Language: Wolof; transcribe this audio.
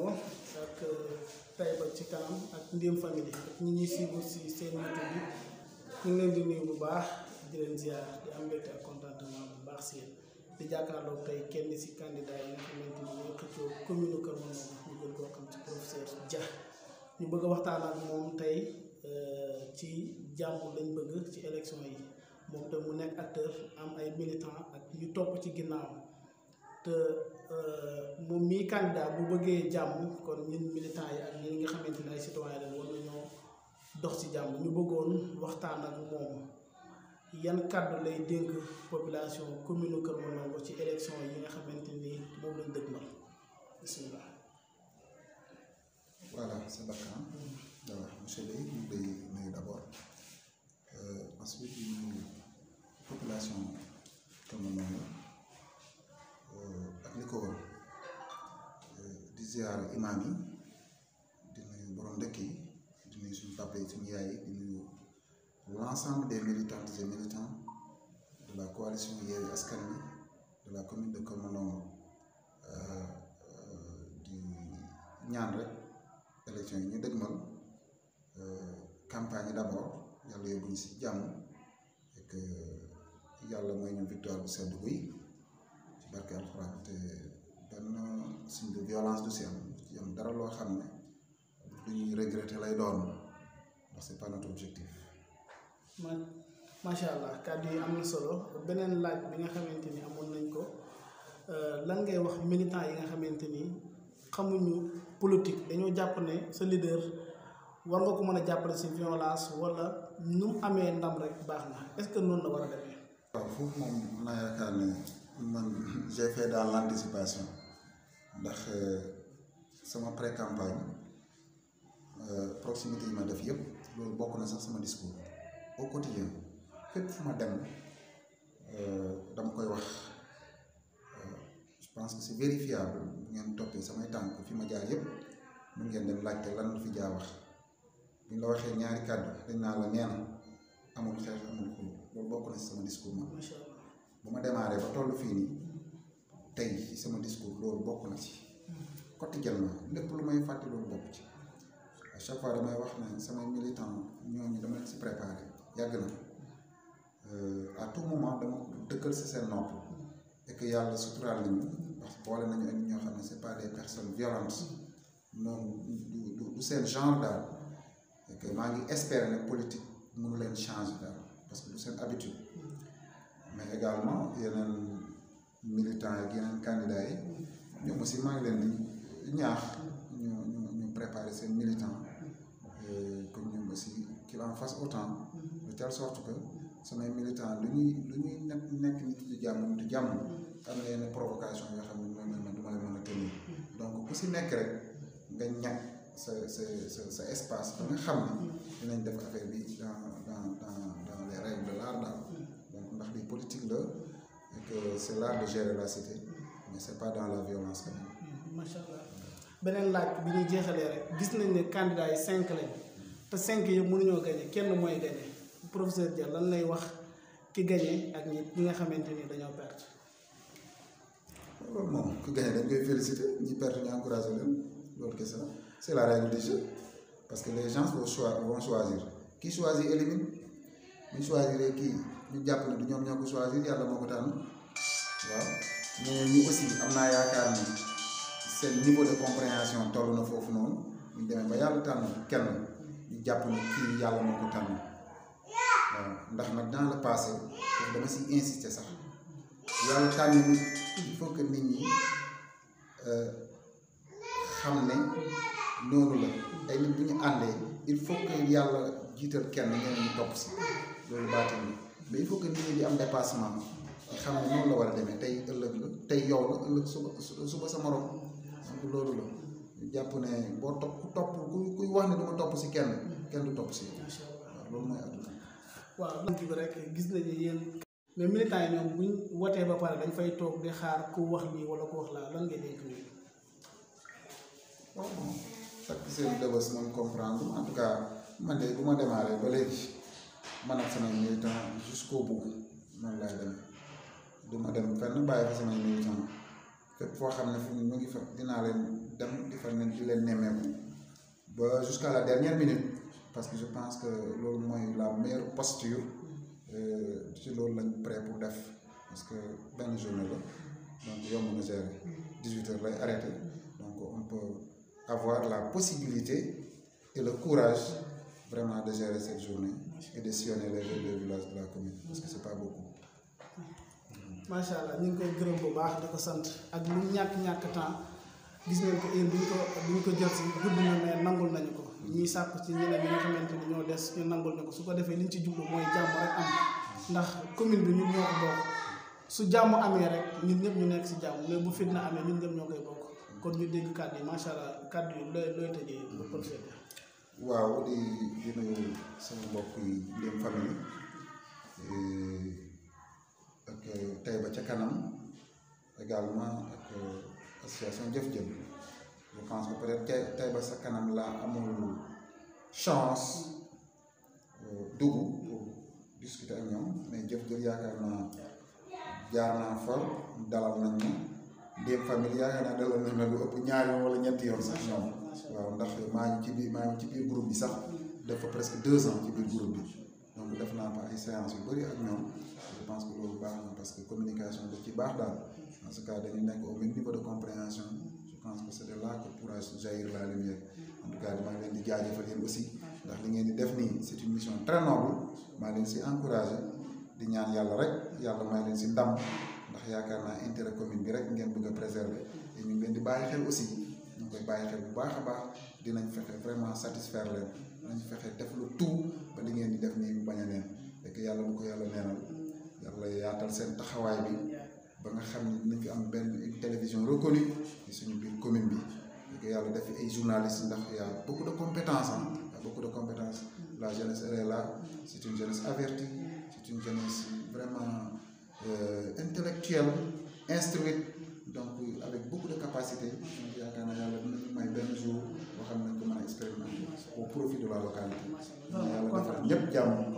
ak Taïba ci kanam ak Ndéem famille ak ñi ñuy suivre si seen YouTube bi ñu ngi leen di nuyu bu baax di leen ziar di am mbégte ak contentement bu baax si yéen di jàkkaarloo tey kenn si candidat yi nga xamante ni ñoo xëccoo commune Kër Mandoumbe ñu gën koo xam ci professeur Dia ñu bëgg a waxtaan ak moom tey ci jàmm lañ bëgg ci élection yi moom te mu nekk acteur am ay militant ak ñu topp ci ginnaaw te moom mii candidat bu bëggee jàmm kon ñun militant yi ak ñi nga xamante ne ay citoyen lañ war nañoo dox ci jàmm ñu bëggoon waxtaan ak moom yan kàddu lay dénk population commune Kër Mandoumbe ci élection yi nga xamante ni moom lañ dëgmal bisimilah. voilà c'est Bakar waaw monsieur Leye ñu ngi lay nuyu d'abord ensuite di nuyu population Kër Mandoumbe ak li ko wër di ziar imaam yi di nuyu borom dëkk yi di nuyu suñu papa yi suñu yaay yi di nuyu l'ensemble des militantes et militants de la coalition Yewwi Askan Wi de la commune de Kër Mandoumbe di ñaan rek élection yi ñu dëgmal campagne yi d'abord yàlla yóbbuñu si jàmm et que yàlla mooy ñu victoire bu sedd guy ci barke alxuraan te benn signe de violence du si am ci am dara loo xam ne lu ñuy regretter lay doon ndax c'est pas notre objectif man macha allah kàddu yi am na solo beneen laaj bi nga xamante ni amoon nañ ko lan ngay wax militant yi nga xamante ni xamuñu politique dañoo jàpp ne sa leader war nga ko mën a jàppale si violence wala nu mu amee ndam rek baax na est-ce que noonu la war a demee. waaw foofu moom naa yaakaar ne man j'ai fait dans l'anticipation ndax sama pré-campagne proximité yi ma def yëpp loolu bokk na sax sama discours au quotidien fépp fu ma dem dama koy wax je pense que c'est vérifiable bu ngeen toppee samay tànk fi ma jaar yëpp mun ngeen dem laajte lan la fi jaa wax bu ñu la waxee ñaari kàddu dañ naa la nee na amul xeex amul xulu loolu bokk na si sama discours man macha allah bu ma démarré ba toll fii nii tey ci sama discours loolu bokk na ci quotidiennement lépp lu may fàtte loolu bokk ci à chaque fois damay wax ne samay militant ñooñu dama leen si préparé yàgg na à tout moment dama ko dëkkal si seen nopp et que yàlla suturaal nañu parce que boole nañu ak ñoo xam ne c'est pas des personnes violentes noonu du du du seen genre daal et que maa ngi espérer ne politique mënu leen changer daal parce que du seen habitude mais également yeneen militants yi ak yeneen candidats yi ñoom aussi maa ngi leen di ñaax ñu ñu ñu préparer seen militant comme ñoom aussi qu'il en fasse autant de telle sorte que samay militant lu ñuy lu ñuy nekk nekk nit di jàmm di jàmm am na yenn provocation yoo xam ne moom man du ma leen mën a tenir donc ku si nekk rek nga ñàkk sa sa sa sa espace ba nga xam ne dinañ def affaire bi dans dans dans dans les règles de l'art daal donc ndax li politique la et que c'est l'art de gérer la cité mais c'est pas dans la violence quand même macha allah beneen laaj bi ñuy jeexalee rek gis nañ ne candidat yi cinq lañ te cinq yëpp mënuñoo gagné kenn mooy gagné professeur Dia lan lay wax ki gagné ak ñi ñi nga xamante ni dañoo perte. loolu moom ku gagné dañ koy féliciter ñi perte ñu encourager leen loolu kese la c'est la règle du jeu parce que les gens vont choi vont choisir qui choisit élimine bu ñu choisir kii ñu jàpp ne du ñoom ñoo ko choisir yàlla moo ko tànn waaw ñeneen ñi aussi am naa yaakaar ni seen niveau de compréhension toll na foofu noonu ñu demee ba yàlla tànn kenn ñu jàpp ne kii yàlla moo ko tànn waaw ndax nag dans le passé foofu dama si insister sax yàlla tànn nit il faut que nit ñi xam ne noonu la ay nit bu ñu àndee il faut que yàlla jiital kenn ñeneen ñu topp si loolu baatin la mais il faut que nit ñi di am dépassement ñu xam ne noonu la war a demee tey ëllëg la tey yow la ëllëg suba suba sa morom donc loolu la ñu jàpp ne boo topp ku topp ku kuy wax ne du ma topp si kenn kenn du topp si yow macha allah waaw loolu mooy àdduna waaw lan bi rek gis nañu yéen mais militants yi ñoom buñ wotee ba pare dañ fay toog di xaar ku wax lii wala ku wax laa lan ngay dénk nii. waaw bon takk seen dëbës moom comprendre en tout cas man de bu ma démarré ba léegi man ak samay militant jusqu'au bout noonu laay dem du ma dem fenn bàyyi fa samay militant fépp foo xam ne fi mu ngi fa dinaa leen dem di fa ne di leen nemmeeku ba jusqu'à la dernière minute parce que je pense que loolu mooy la meilleure posture ci loolu lañ prêt pour def parce que benn journée la donc yomb na gérer 18 heures lay arrêté donc on peut avoir la possibilité et le courage vraiment de gérer cette journée et de sillonner les rues des villages de la commune parce que c'est pas beaucoup. macha allah ñu ngi koy gërëm bu baax di ko sant ak lu ñàkk ñàkk temps gis ngeen ko heure bi ñu ko bi ñu ko jël si gudd na mais nangul nañu ko ñuy sàkku ci ñeneen ñi nga xamante ni ñoo des ñu nangul ñu ko su ko defee liñ ci jublu mooy jàmm rek am ndax commune bi ñun ñoo ko bokk su jàmm amee rek ñun ñëpp ñu nekk si jàmm mais bu fitna amee ñun ñëpp ñoo koy bokk kon ñu dégg kàddu yi macha allah kàddu yi looy looy tëjee ba professeur waaw di di nuyu sama mbokk yi Ndéem famille ak Taïba ca kanam également ak association Jëf Jël je pense que peut-être Tay Taïba sa kanam laa amul chance dugg pour discuter ak ñoom mais Jëf Jël yaakaar naa jaar naa fa dalal nañ ma Ndéem famille yaakaar naa dalal nañ ma lu ëpp ñaari yoon wala ñetti yoon sax ñoom waaw ndax maa ngi ci biir maa ngi ci biir groupe bi sax def fa presque deux ans ci biir groupe bi donc def naa fa ay séances yu bëri ak ñoom je pense que loolu baax na parce que communication da ci baax daal en ce cas dañu nekk au même niveau de compréhension je pense que c'est de là que pourra jaillir la lumière en tout cas maa ngi leen di jaajëfal yéen aussi ndax li ngeen di def nii c'est une mission très noble maa leen si encouragé di ñaan yàlla rek yàlla may leen si ndam ndax yaakaar naa intérêt commune bi rek ngeen bëgg a préserver et ñu ngi leen di bàyyi xel aussi ñu ngi koy bàyyi xel bu baax a baax dinañ fexe vraiment satisfaire leen dinañ fexe def lu tout ba li ngeen di def nii mu bañ a neen fekk yàlla bu ko yàlla neenal yàlla yaatal seen taxawaay bi ba nga xam ne dinañ fi am benn une télévision reconnue ci suñu biir commune bi fekk yàlla def fi ay journalistes ndax y a beaucoup de compétences ah y a beaucoup de compétences la jeunesse elle est là c'est une jeunesse avertie c'est une jeunesse vraiment euh, intellectuelle instruite donc avec beaucoup de capacité donc yaakaar naa yàlla dinañu may benn jour boo xam ne ko mën a expérimenter au profit de la localité. yàlla defal ñëpp jàmm